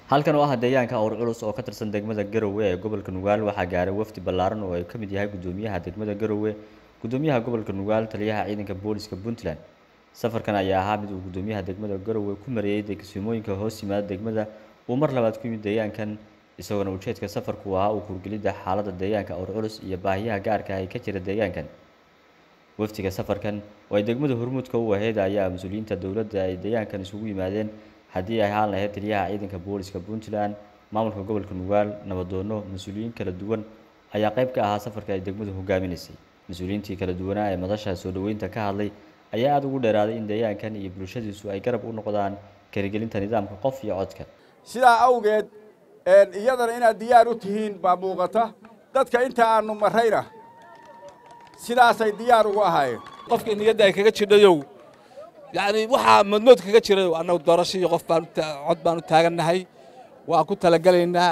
halkan oo ah deegaanka awr culus oo ka tirsan degmada garowe ee gobolka nugaal waxaa gaaray wafdi ballaaran oo ay ka mid yahay guddoomiyaha degmada garowe guddoomiyaha gobolka nugaal taliyaha ciidanka booliska puntland safarkan ayaa ahaa mid uu guddoomiyaha degmada garowe ku mareeyay degsimooyinka hoos yimaada degmada uu mar labaad ku yimid deegaankan isagoona ujeedka safarku ahaa uu kurgelidda xaaladda deegaanka awr culus iyo baahiyaha gaarka ah ee ka jira deegaankan wafdiga safarkan oo ay degmada hormuudka u ahayd ayaa mas-uuliyiinta dowladda ay deegaankan isugu yimaadeen haddii ay ahaan lahayd taliyaha ciidanka booliska puntland maamulka gobolka nugaal nabadoono mas-uuliyiin kala duwan ayaa qayb ka ahaa safarka ay degmadu hogaaminaysay mas-uuliyiintii kala duwanaa ee madasha soo dhoweynta ka hadlay ayaa aada ugu dheeraaday in deegaankan iyo bulshadiisu ay garab u noqdaan karigelinta nidaamka qof iyo codka sidaa awgeed iyadana inaad diyaar u tihiin baa muuqata dadka inta aanu marrayna sidaasay diyaar ugu ahaayeen qofka niyadda ay kaga jidhayow yacni waxaa madmood kaga jirayow annagu doorasho iyo qof baan cod baan u taagannahay waan ku talagelaynaa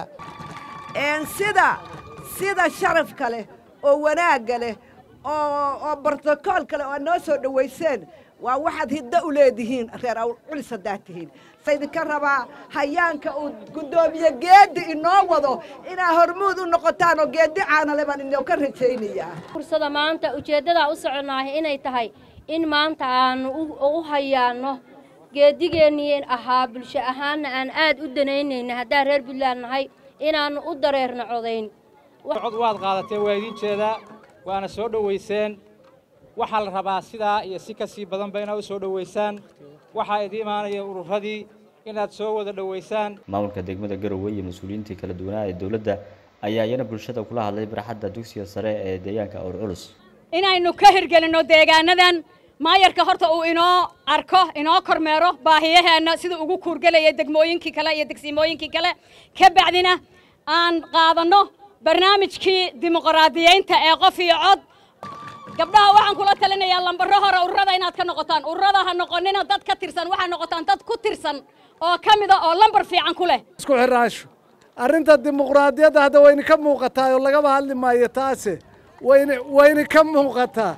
sida sida sharafka leh oo wanaagga leh oo oo brotokoolka leh oo aad noo soo dhowayseen waa waxaad hiddo u leedihiin reer awr culis haddaad tihiin saydinka rabaa hayaanka uu guddoomiye geeddi inoo wado inaa hormuud u noqotaan oo geeddi caanale baan inoo ka rajaynayaa fursada maanta ujeeddadaa u soconaahay inay tahay in maanta aanu u hayaanno geeddigeennii ahaa bulsho ahaanna aan aad u danaynayna haddaan reer puntland nahay inaannu u dareerno codayn cod waad qaadateen waa idiin jeedaa waana soo dhowayseen waxaa la rabaa sidaa iyo si ka sii badanba inaad u soo dhowaysaan waxaa idii imaanaya ururadii inaad soo wada dhowaysaan maamulka degmada garowe iyo mas-uuliyiintii kala duwanaa ee dowladda ayaa iyana bulshada kula hadlay barxadda dugsiga sare ee deegaanka awr culus inaynu ka hirgelinno deegaanadan maayarka horta uu inoo arko inoo kormeero baahiyaheenna sida ugu kuurgelaya degmooyinkii kale iyo degsimooyinkii kale ka bacdina aan qaadanno barnaamijkii dimuqraadiyeynta ee qof iyo cod gabdhaha waxaan kula talinayaa lambaro hore ururada inaad ka noqotaan ururada ha noqonina dad ka tirsan waxaa noqotaan dad ku tirsan oo ka mida oo lambar fiican ku leh isku xiraasho arrinta dimuqraadiyadda hadda wayna ka muuqataa oo lagaba hadli maayo taase wayna wayna ka muuqataa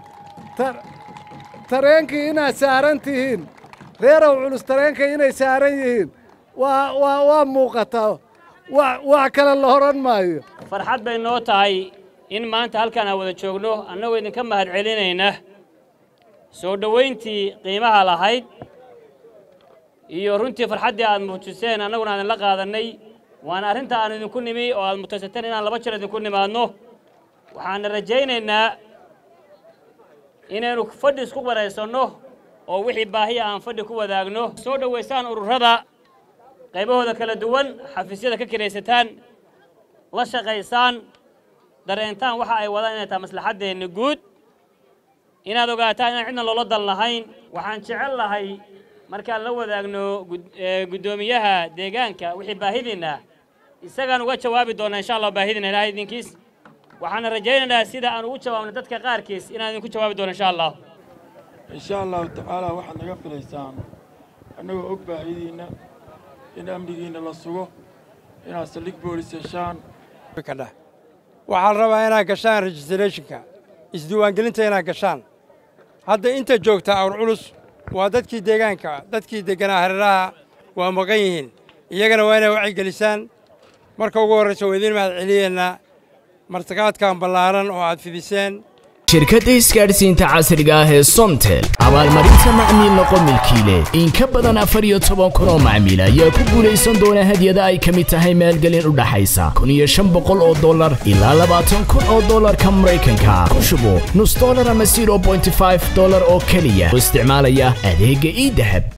tareenkii inaad saaran tihiin reerow culus tareenkii inay saaran yihiin waa waa waa muuqataa wax kale la horan maayo farxad bay noo tahay in maanta halkaan aan wada joogno annagoo idinka mahad celinayna soo dhowayntii qiimaha lahayd iyo runtii farxaddii aad muujiseen annaguna aan idinla qaadannay waana arrinta aan idinku nimi oo aad mutaysateen inaan laba jeer idinku nimaadno waxaana rajaynaynaa inaynu fadhi isku waraysanno oo wixii baahiya aan fadhi ku wadaagno soo dhowaysaan ururada qaybahooda kala duwan xafiisyada ka kiraysataan la shaqaysaan dareentaan waxa ay wadaan inay tahay maslaxaddeenna guud inaad ogaataan inaan cidna loola dal lahayn waxaan jecel lahay markaan la wadaagno guddoomiyaha deegaanka wixii baahidiinna isagaan uga jawaabi doonnaa insha allah baahidiina ilaahay idinkiis waxaana rajaynaynaa sida aan ugu jawaabno dadka qaarkiis inaan idinku jawaabi doono insha allah insha allahu tacaala waxaad naga filaysaan annagoo og baahidiinna in amnigiinna la sugo inaad saldhig boolis heshaan waxaa la rabaa inaad gashaan registrathonka isdiiwaangelinta inaad gashaan hadda inta joogta awr culus waa dadkii deegaanka dadkii degganaa hareeraha waa maqan yihiin iyagana waa inay wacyigelisaan marka ugu horraysa waa idiin mahad celiyeennaa martiqaadkan ballaaran oo aad fidiseen shirkadda isgaadhsiinta casriga ah ee somtel abaalmarinta macmiil noqo milkiile in ka badan afar iyo toban kun oo macmiil ayaa ku guulaysan doona hadyada ay ka mid tahay maalgelin u dhaxaysa kun iyo shan boqol oo dollar ilaa labaatan kun oo dollarka maraykanka ku shubo nus dollar ama zero bointy five dollar oo keliya oo isticmaalaya adeegga ii dahab